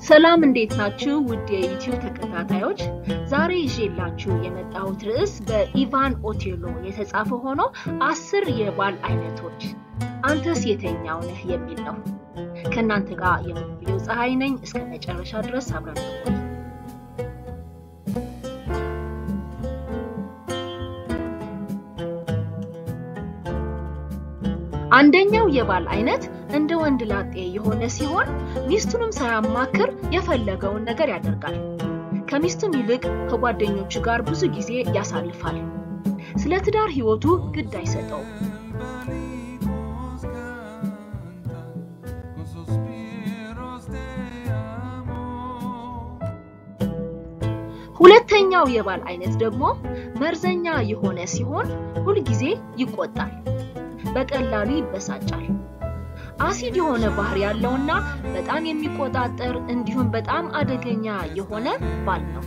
ሰላም እንዴት ናችሁ? ውድ የዩቲዩብ ተከታታዮች፣ ዛሬ ይዤላችሁ የመጣሁት ርዕስ በኢቫን ኦቴሎ የተጻፈ ሆኖ አስር የባል አይነቶች አንተስ የተኛው ነህ የሚል ነው። ከእናንተ ጋር የምንብየው ፀሐይ ነኝ። እስከ መጨረሻ ድረስ አብረን እንቆይ። አንደኛው የባል አይነት እንደ ወንድ ላጤ የሆነ ሲሆን ሚስቱንም ሳያማክር የፈለገውን ነገር ያደርጋል። ከሚስቱም ይልቅ ከጓደኞቹ ጋር ብዙ ጊዜ ያሳልፋል። ስለ ትዳር ሕይወቱ ግድ አይሰጠውም። ሁለተኛው የባል አይነት ደግሞ መርዘኛ የሆነ ሲሆን ሁልጊዜ ይቆጣል፣ በቀላሉ ይበሳጫል። አሲድ የሆነ ባህሪ ያለውና በጣም የሚቆጣጠር እንዲሁም በጣም አደገኛ የሆነ ባል ነው።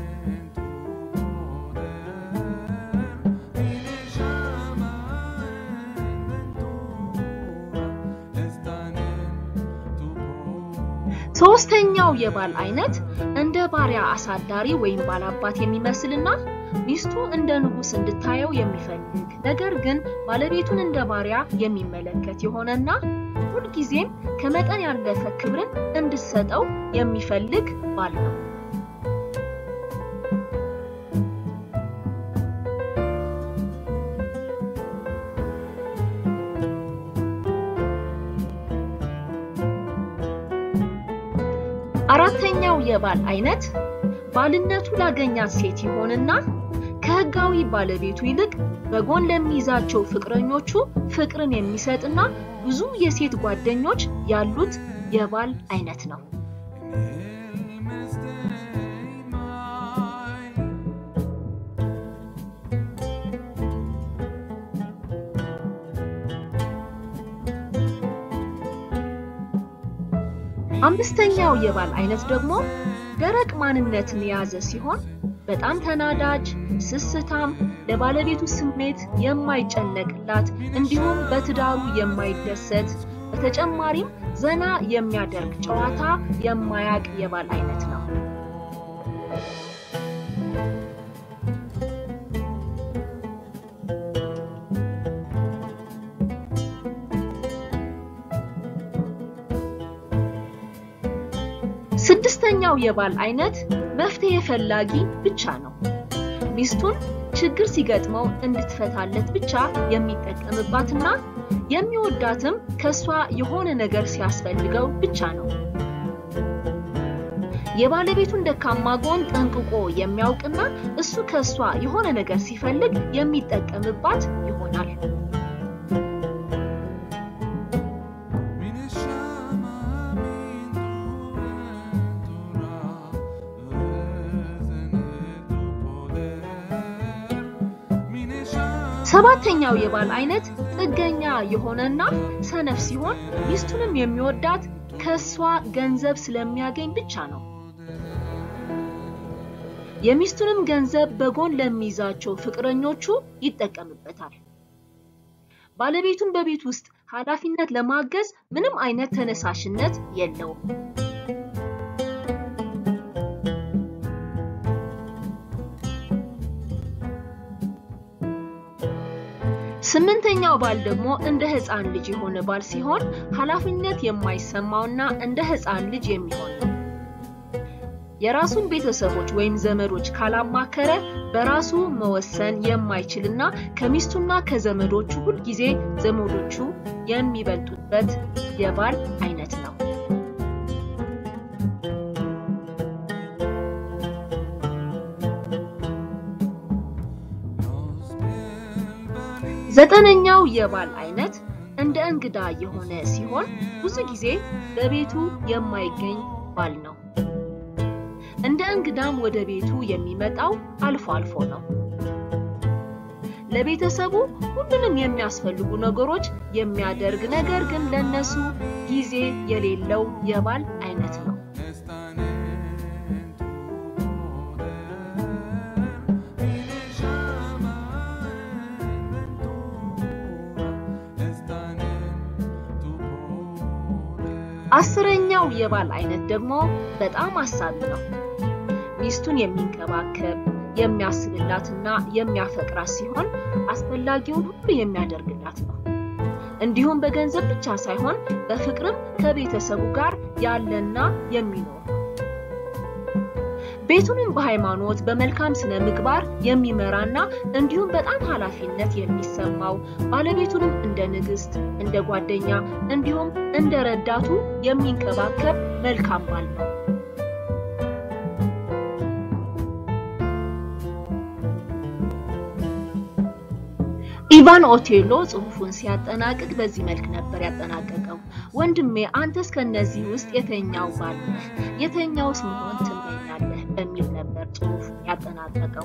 ሶስተኛው የባል አይነት እንደ ባሪያ አሳዳሪ ወይም ባላባት የሚመስልና ሚስቱ እንደ ንጉሥ እንድታየው የሚፈልግ ነገር ግን ባለቤቱን እንደ ባሪያ የሚመለከት የሆነና ሁልጊዜም ከመጠን ያለፈ ክብርን እንድትሰጠው የሚፈልግ ባል ነው። አራተኛው የባል አይነት ባልነቱ ላገኛት ሴት ይሆንና ከሕጋዊ ባለቤቱ ይልቅ በጎን ለሚይዛቸው ፍቅረኞቹ ፍቅርን የሚሰጥና ብዙ የሴት ጓደኞች ያሉት የባል አይነት ነው። አምስተኛው የባል አይነት ደግሞ ደረቅ ማንነትን የያዘ ሲሆን በጣም ተናዳጅ፣ ስስታም፣ ለባለቤቱ ስሜት የማይጨነቅላት እንዲሁም በትዳሩ የማይደሰት በተጨማሪም ዘና የሚያደርግ ጨዋታ የማያቅ የባል አይነት ነው። ስድስተኛው የባል አይነት መፍትሄ ፈላጊ ብቻ ነው። ሚስቱን ችግር ሲገጥመው እንድትፈታለት ብቻ የሚጠቀምባትና የሚወዳትም ከሷ የሆነ ነገር ሲያስፈልገው ብቻ ነው። የባለቤቱን ደካማ ጎን ጠንቅቆ የሚያውቅና እሱ ከሷ የሆነ ነገር ሲፈልግ የሚጠቀምባት ይሆናል። ሰባተኛው የባል አይነት ጥገኛ የሆነና ሰነፍ ሲሆን ሚስቱንም የሚወዳት ከሷ ገንዘብ ስለሚያገኝ ብቻ ነው። የሚስቱንም ገንዘብ በጎን ለሚይዛቸው ፍቅረኞቹ ይጠቀምበታል። ባለቤቱን በቤት ውስጥ ኃላፊነት ለማገዝ ምንም አይነት ተነሳሽነት የለውም። ስምንተኛው ባል ደግሞ እንደ ሕፃን ልጅ የሆነ ባል ሲሆን ኃላፊነት የማይሰማውና እንደ ሕፃን ልጅ የሚሆን ነው። የራሱን ቤተሰቦች ወይም ዘመዶች ካላማከረ በራሱ መወሰን የማይችልና ከሚስቱና ከዘመዶቹ ሁልጊዜ ዘመዶቹ የሚበልጡበት የባል አይነት ነው። ዘጠነኛው የባል አይነት እንደ እንግዳ የሆነ ሲሆን ብዙ ጊዜ በቤቱ የማይገኝ ባል ነው። እንደ እንግዳም ወደ ቤቱ የሚመጣው አልፎ አልፎ ነው። ለቤተሰቡ ሁሉንም የሚያስፈልጉ ነገሮች የሚያደርግ ነገር ግን ለነሱ ጊዜ የሌለው የባል አይነት ነው። አስረኛው ሌላው የባል አይነት ደግሞ በጣም አሳቢ ነው። ሚስቱን የሚንከባከብ የሚያስብላትና የሚያፈቅራት ሲሆን አስፈላጊውን ሁሉ የሚያደርግላት ነው። እንዲሁም በገንዘብ ብቻ ሳይሆን በፍቅርም ከቤተሰቡ ጋር ያለና የሚኖር ነው። ቤቱንም በሃይማኖት በመልካም ስነ ምግባር የሚመራና እንዲሁም በጣም ኃላፊነት የሚሰማው ባለቤቱንም እንደ ንግስት፣ እንደ ጓደኛ እንዲሁም እንደ ረዳቱ የሚንከባከብ መልካም ባል ነው። ኢቫን ኦቴሎ ጽሑፉን ሲያጠናቅቅ በዚህ መልክ ነበር ያጠናቀቀው። ወንድሜ አንተስ ከእነዚህ ውስጥ የተኛው ባል ነህ? የተኛውስ መሆን ትመኛለህ? በሚል ነበር ጽሑፉን ያጠናቀቀው።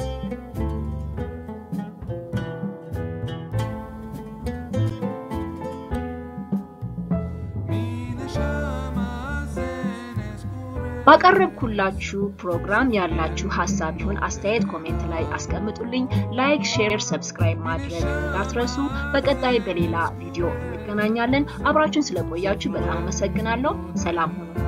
ባቀረብኩላችሁ ፕሮግራም ያላችሁ ሀሳብ ይሁን አስተያየት ኮሜንት ላይ አስቀምጡልኝ። ላይክ፣ ሼር፣ ሰብስክራይብ ማድረግ እንዳትረሱ። በቀጣይ በሌላ ቪዲዮ እንገናኛለን። አብራችሁን ስለቆያችሁ በጣም አመሰግናለሁ። ሰላም ሁኑ።